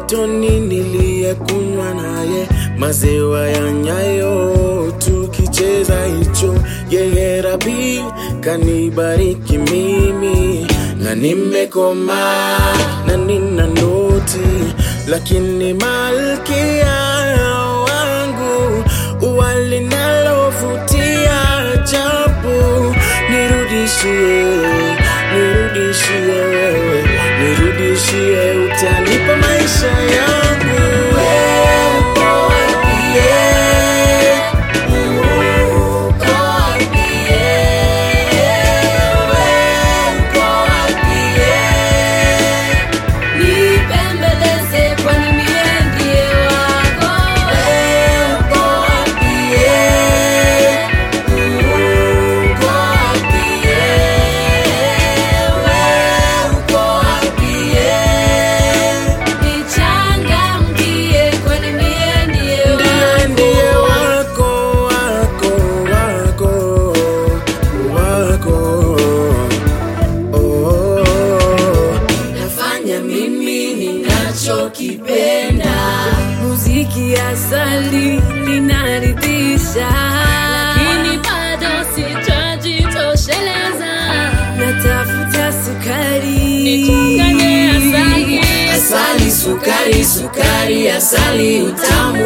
utotoni niliyekunywa naye maziwa ya nyayo tukicheza hicho yeye rabi kanibariki mimi na nimekoma na nina noti lakini malkia wangu walinalovutia ajabu nirudishie nirudishie wewe nirudishie utanipa maisha yangu Nipembeleze kwani mie ndiye wako. Nichangamkie kwani mie ndiye ndiye ndiye wako. wako wako wako wako oh. Nafanya mimi ninachokipenda. Muziki asali linaridhisha, lakini bado sitajitosheleza. Natafuta sukari nichanganye asali, asali sukari, sukari asali utamu